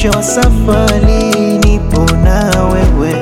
mwisho wa safari nipo na wewe.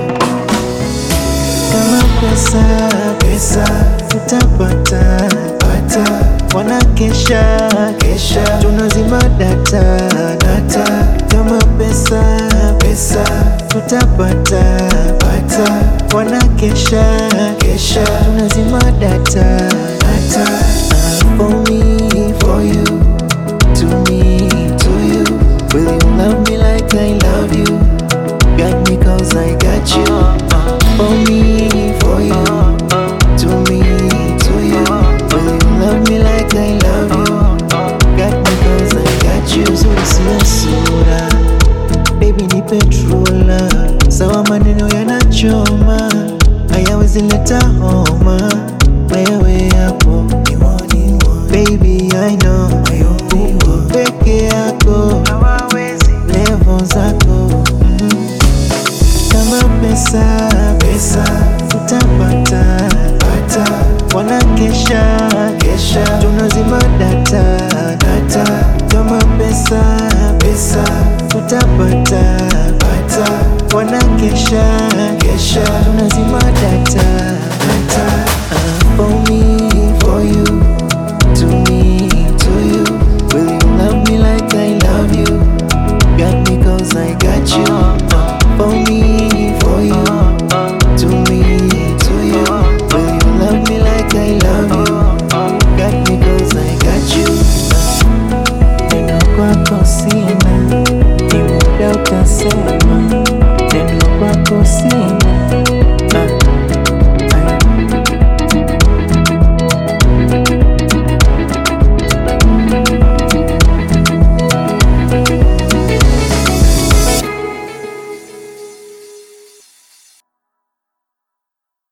Kama pesa pesa tutapata pata, wanakesha kesha, tunazima data data. Kama pesa pesa tutapata pata, wanakesha kesha, tunazima data data. Ah, For me, for you, to me, to you. Will you love me like I love you? Got me cause I got you. For me, for you. To me, to you. Will you love me like I love you? Got me cause I got you. Zuri sina sura. Baby ni petrola. Sawa maneno yanachoma. Hayawezi leta homa. Wewe hapo. Baby I know. Uko peke yako. Level zako. Mm. Kama pesa pesa tutapata pata, wanakesha kesha, tunazima data data. Kama pesa pesa tutapata pata, wanakesha kesha, tunazima data data. Ah, For me, for you, to me, to you. Will you love me like I love you? Got me cause I got you. For me, for you. To me, to you. Will you love me like I love you? Got me cause I got you. Neno kwako sina, ni muda utasema.